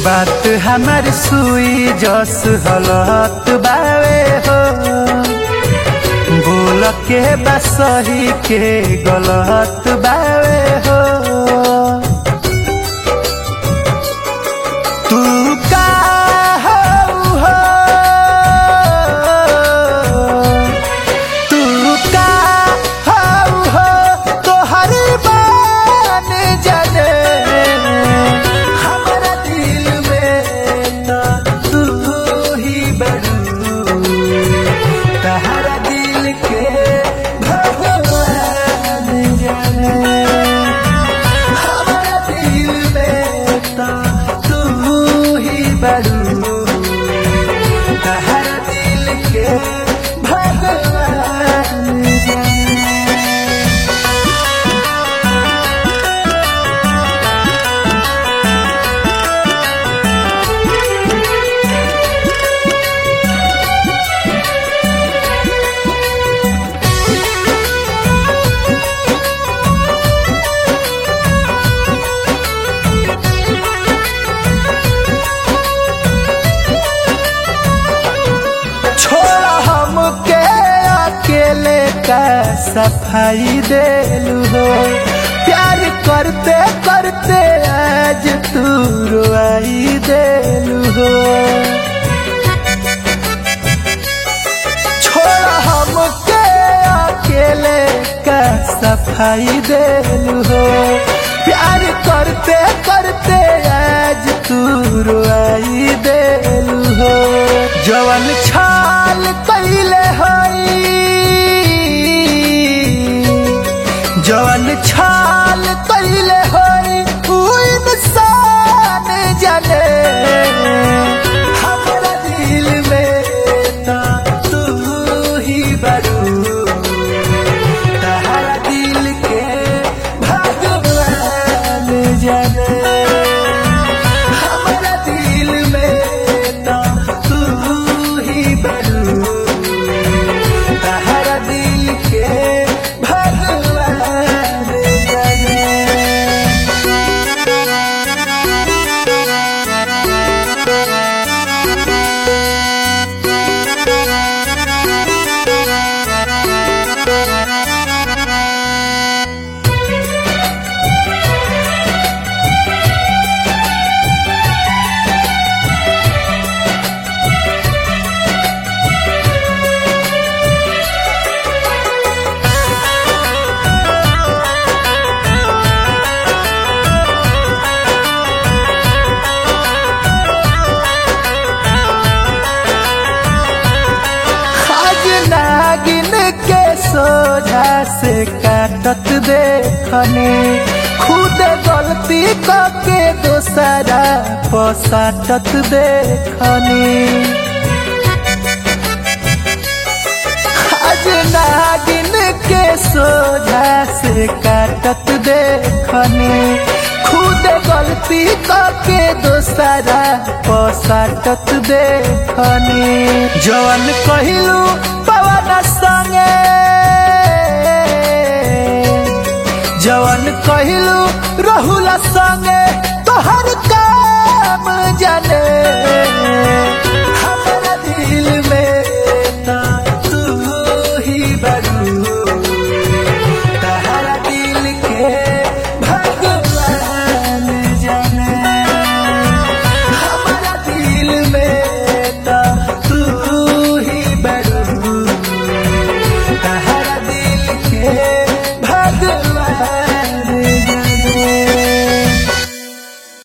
बात हमार सुई जस हलत बावे हो बोल के बसही के गलत बावे हो तू का हऊ हो तू का हऊ हो तोहर बान जाने हमारा दिल में ना तू ही बड़ू तहरा दिल के भगवान जाने हमारा दिल में ता तू ही बड़ू तहरा दिल के भगवान जाने छोड़ हमके अकेले का सफाई देलू हो प्यार करते करते आज तू रुआई देलू हो छोड़ हमके अकेले का सफाई देलू हो प्यार करते करते आज तू रुआई देलू हो जवन छाल कैले हई जवन छाल कैले हई उ इंसान जाने हमारा दिल में ता तू ही बड़ू तहरा दिल के भगवान जाने हमारा दिल में ता तू ही बड़ू तहरा दिल के भगवान जाने आज नागिन के सोझा से काटत देखने खुद गलती करके दोसरा पसाटत देखने आज नागिन के सोझा से काटत देखने खुद गलती करके दोसरा पसाटत देखने जवन कहिलू पवन संगे जवन कहिलू रहुला संगे तोहर काम जाने